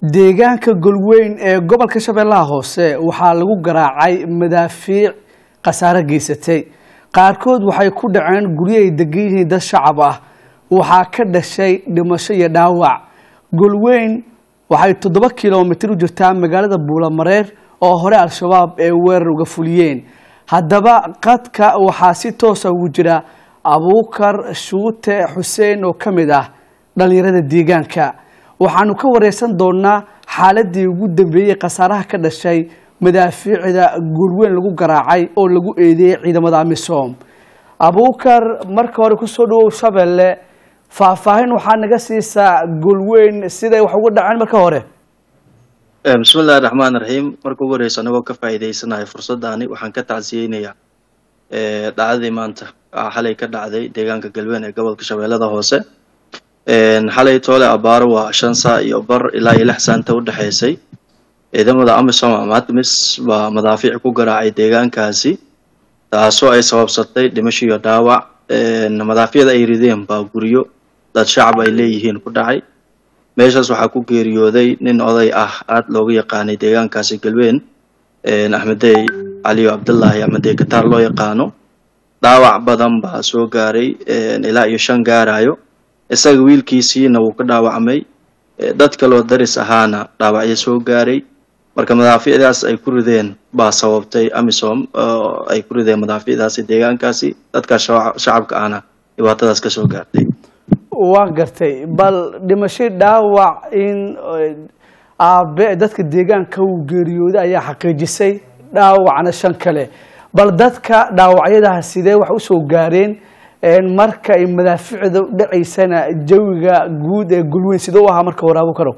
deegaanka golweyn ee gobolka shabeellaha hoose waxaa lagu garaacay madaafiic khasaare geysatay qaarkood waxay ku dhaceen guryo ay degan yihiin dad shacab ah waxaa ka dhashay dhimasho iyo dhaawac golweyn waxay toddoba kilomitir u jirtaa magaalada buulamareer oo hore al-shabaab ee weerar uga fuliyeen haddaba qadka waxaa si toosa ugu jira abuukar shuute xuseen oo ka mid ah dhallinyarada deegaanka waxaanu ka wareysan doonaa xaaladii ugu dambeeyey khasaaraha ka dhashay madaafiicda golweyn lagu garaacay oo lagu eedeeyey ciidamada amisom abuukar marka hore kusoo dhawow shabeelle faahfaahin waxaa naga siisaa golweyn siday wax uga dhaceen marka hore bismillahi raxmaan raxiim marka ugu horeysa anagoo ka faa'iideysanahay fursaddaani waxaan ka tacsiyeynayaa dhacdadii maanta xalay ka dhacday deegaanka galween ee gobolka shabeellada hoose xalay toole abaaro waa shan saa iyo bar ilaa iyo lix saanta u dhexaysay ciidamada amisom ama admis baa madaafiic ku garaacay deegaankaasi taasoo ay sababsatay dhimasho iyo dhaawac madaafiicda ay rideen baa guryo dad shacab ay leeyihiin ku dhacay meeshaas waxaa ku geeriyooday nin oday ah aada looga yaqaanay deegaankaasi galween axmedey caliyo cabdullaahi axmedey kataar loo yaqaano dhaawac badan baa soo gaaray ilaa iyo shan gaarayo isaga wiilkiisiina wuu ka dhaawacmay dad kaloo daris ahaana dhaawacyo soo gaaray marka madaafiicdaas ay ku rideen baa sababtay amisom ay ku rideen madaafiicdaasi deegaankaasi dadkaas shacabka ahna dhibaatadaas ka soo gaartay waa gartay bal dhimasho dhaawac in aabe dadka deegaanka uu geeriyooday ayaa xaqiijisay dhaawacna shan kale bal dadka dhaawacyadaha sidee wax usoo gaareen marka ay madaaficda dhacaysana jawiga guud ee gulweyn sidee u ahaa marka hore abukarow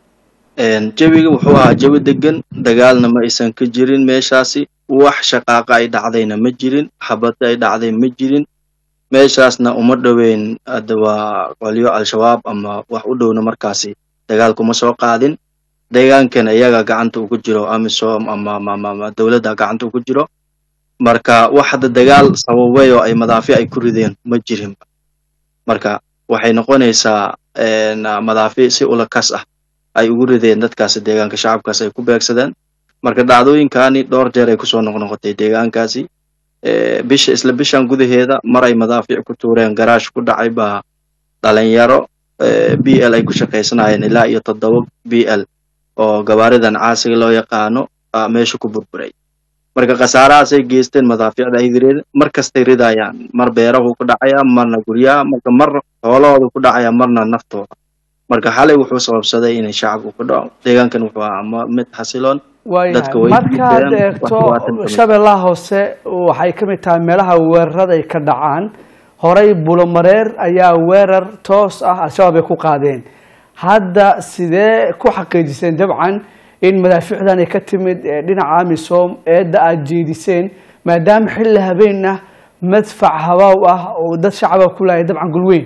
jawiga wuxuu ahaa jawi degan dagaalna ma aysan ka jirin meeshaasi wax shaqaaqa ay dhacdayna ma jirin xabada ay dhacday ma jirin meeshaasna uma dhoweyn hadda waa qolyo al-shabaab ama wax u dhowna markaasi dagaalkuma soo qaadin deegaankana iyaga gacanta ugu jiro amisom ama dowladda gacanta ugu jiro marka wax hadda dagaal sababay oo ay madaafiic ay ku rideen ma jirinba marka waxay noqonaysaa madaafiic si ulakas ah ay ugu rideen dadkaasi deegaanka shacabkaas ay ku beegsadeen marka dhacdooyinkani dhowr jeer ay kusoo noqnoqotay deegaankaasi bisha isla bishan gudaheeda mar ay madaafiic ku tuureen garaash ku dhacay baa dhalinyaro b l ay ku shaqaysanayeen ilaa iyo toddoba b l oo gabaaridan caasiga loo yaqaano meesha ku burburay marka khasaarahaasay geysteen madaafiicda ay rideen mar kastay ridayaan mar beerahu ku dhacaya marna guryaha marka mar xoolahooda ku dhacaya marna naftooda marka xalay wuxuu sababsaday inay shacabku ku dhaco deegaankan wuxuu ahaa mid xasiloon waayahay markaad eegto shabeellaha hoose waxay ka mid tahay meelaha weerarada ay ka dhacaan horey bulomareer ayaa weerar toos ah al-shabaab ay ku qaadeen hadda sidee ku xaqiijiseen dabcan in madaafiicdan ay ka timid dhinaca amisom eedda aada jeediseen maadaama xilli habeen ah madfac habaaw ah oo dad shacaba ku laaya dabcan gulweyn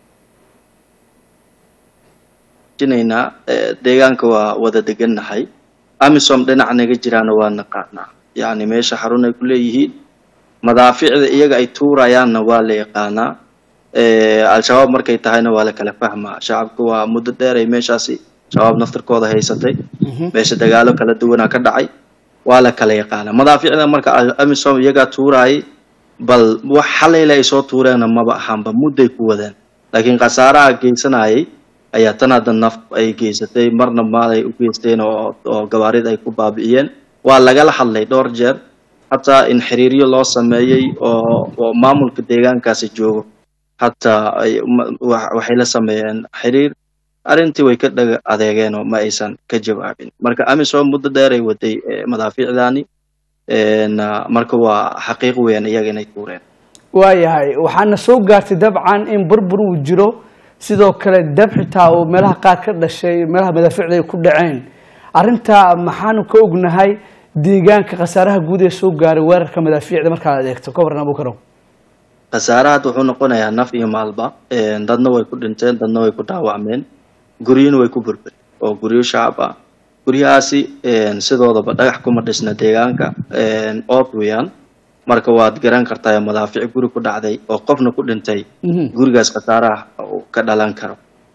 jinaynaa deegaanka waa wada degannahay amisom dhinac naga jiraana waa naqaanaa yacni meesha xarun ay ku leeyihiin madaafiicda iyaga ay tuurayaanna waa la yaqaanaa al-shabaab markay tahayna waa la kala fahmaa shacabka waa muddo dheer ay meeshaasi shabaab naftarkooda haysatay meesha dagaalo kala duwanaa ka dhacay waa la kala yaqaanaa madaafiicda marka amisom iyagaa tuuraayay bal wax xalayla ay soo tuureenna maba ahaanba mudday ku wadeen laakiin khasaaraha geysanayay ayaa tan hadda naf ay geysatay marna maal ay u geysteen oo gabaarid ay ku baabi'iyeen waa lagala hadlay dhowr jeer hataa in xiriiryo loo sameeyey oo maamulka deegaankaasi joogo hataa waxay la sameeyeen xiriir arrintii way ka dhaga adeegeen oo ma aysan ka jawaabin marka amisom muddo dheer ay waday madaafiicdaani marka waa xaqiiq weyn iyaga inay tuureen waayahay waxaana soo gaartay dabcan in burbur uu jiro sidoo kale dab xitaa uu meelaha qaar ka dhashay meelaha madaafiicda ay ku dhaceen arrintaa maxaanu ka ognahay deegaanka khasaaraha guud ee soo gaaray weerarka madaafiicda markaad eegto ka warran abukarow khasaaraha hadda wuxuu noqonayaa naf iyo maalba dadna way ku dhinteen dadna way ku dhaawacmeen guryana way ku burburi oo guryo shacab ah guryahaasi sidoodaba dhagax kuma dhisna deegaanka ood weeyaan marka waad garan kartaa madaafiic guri ku dhacday oo qofna ku dhintay gurigaas khasaaraha uu ka dhalan karo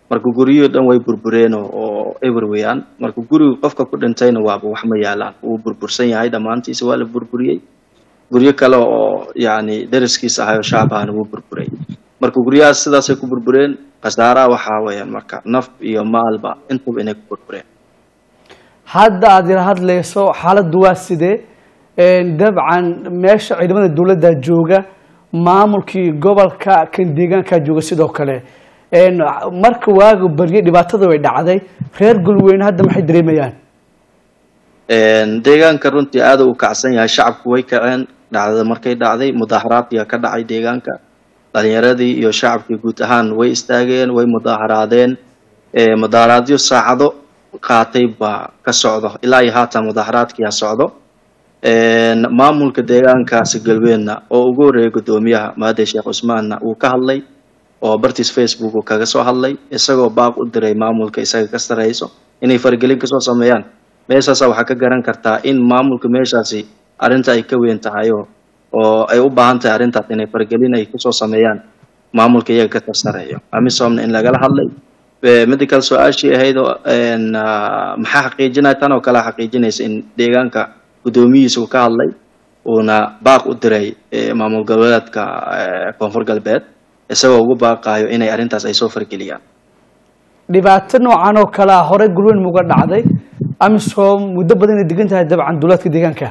marka guryihii dhan way burbureen oo oo eber weeyaan marka guriga qofka ku dhintayna waaba wax ma yaalaan wuu burbursan yahay dhammaantiisa waa la burburiyey guryo kale oo yacni deriskiisa ahay oo shacabahana wuu burburay marka guryahaas sidaasay ku burbureen khasaaraha waxaa weeyaan marka naf iyo maalba intaba inay ku burbureen hadda aad ila hadlayso xaaladdu waa sidee dabcan meesha ciidamada dowladda jooga maamulkii gobolka kan deegaankaa jooga sidoo kale marka waaga barye dhibaatada way dhacday reer golweyne hadda maxay dareemayaan deegaanka runtii aada u kacsan yahay shacabku way kaceen dhacdada markay dhacday mudaaharaadkiyaa ka dhacay deegaanka dhalinyaradii iyo shacabkii guud ahaan way istaageen way mudaaharaadeen mudaaharaadyo saacado qaatay baa ka socdo ilaa iyo haatan mudaaharaadkiyaa socdo maamulka deegaankaasi galbeedna oo ugu horreeyay guddoomiyaha maade sheekh cusmaanna wuu ka hadlay oo bartiis facebook uu kaga soo hadlay isagoo baaq u diray maamulka isaga ka sareyso inay faragelin kasoo sameeyaan meeshaasa waxaa ka garan kartaa in maamulka meeshaasi arrinta ay ka weyn tahay oo oo ay u baahan tahay arrintaas inay faragelin ay kusoo sameeyaan maamulka iyaga ka sareeyo amisomna in lagala hadlay mida kale su-aashii ahayd oo maxaa xaqiijinaya tan oo kale xaqiijinaysa in deegaanka guddoomiyihiisa uu ka hadlay uuna baaq u diray maamul goboleedka koonfur galbeed isagoo ugu baaqaayo inay arrintaas ay soo fargeliyaan dhibaato noocan oo kale ah hore gulweyn muga dhacday amisom muddo badan inay degan tahay dabcan dowlaadka deegaanka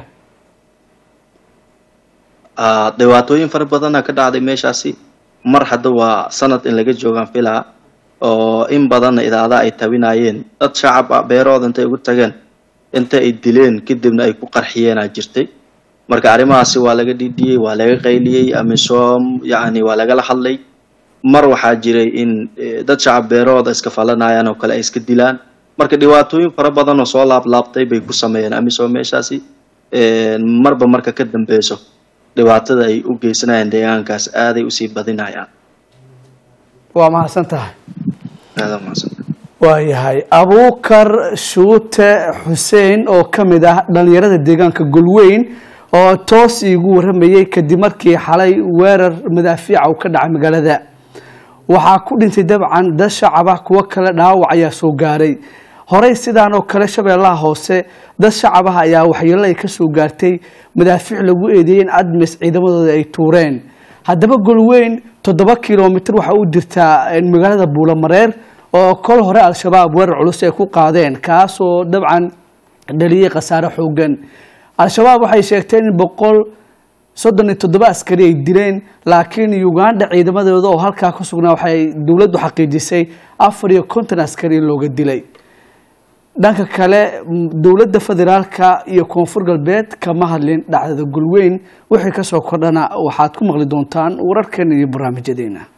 dhibaatooyin fara badana ka dhacday meeshaasi mar hadda waa sanad in laga joogaan filaa oo in badanna idaada ay tabinayeen dad shacab ah beerahooda intay ugu tageen inta ay dileen kadibna ay ku qarxiyeenaa jirtay marka arrimahaasi waa laga dhidhiyey waa laga qayliyey amisom yacni waa lagala hadlay mar waxaa jiray in dad shacab beerahooda iska falanayaan oo kale ay iska dilaan marka dhibaatooyin fara badan oo soo laablaabtay bay ku sameeyeen amisom meeshaasi marba marka ka dambeyso dhibaatada ay u geysanayaan deegaankaas aaday usii badinayaan waa mahadsan tahay aada mahadsan waayahay abuukar shuute xuseen oo ka mid ah dhalinyarada deegaanka golweyn oo toos iigu waramayey kadib markii xalay weerar madaafiica uu ka dhacay magaalada waxaa ku dhintay dabcan dad shacab ah kuwo kale dhaawac ayaa soo gaaray horey sidaan oo kale shabeellaha hoose dad shacab ah ayaa waxyeelo ay ka soo gaartay madaafiic lagu eedeeyey in admis ciidamadooda ay tuureen haddaba golweyn toddoba kilomitr waxaa u jirtaa magaalada buulamareer oo kol hore al-shabaab weerar culus ay ku qaadeen kaasoo dabcan dhaliyey khasaare xoogan al-shabaab waxay sheegteen in boqol soddon iyo toddoba askari ay dileen laakiin uganda ciidamadooda oo halkaa ku sugnaa waxay dowladdu xaqiijisay afar iyo konton askari in looga dilay dhanka kale dowladda federaalka iyo koonfur galbeed kama hadlin dhacdada gulweyn wixii kasoo kordhana waxaad ku maqli doontaan wararkan iyo barnaamijyadeena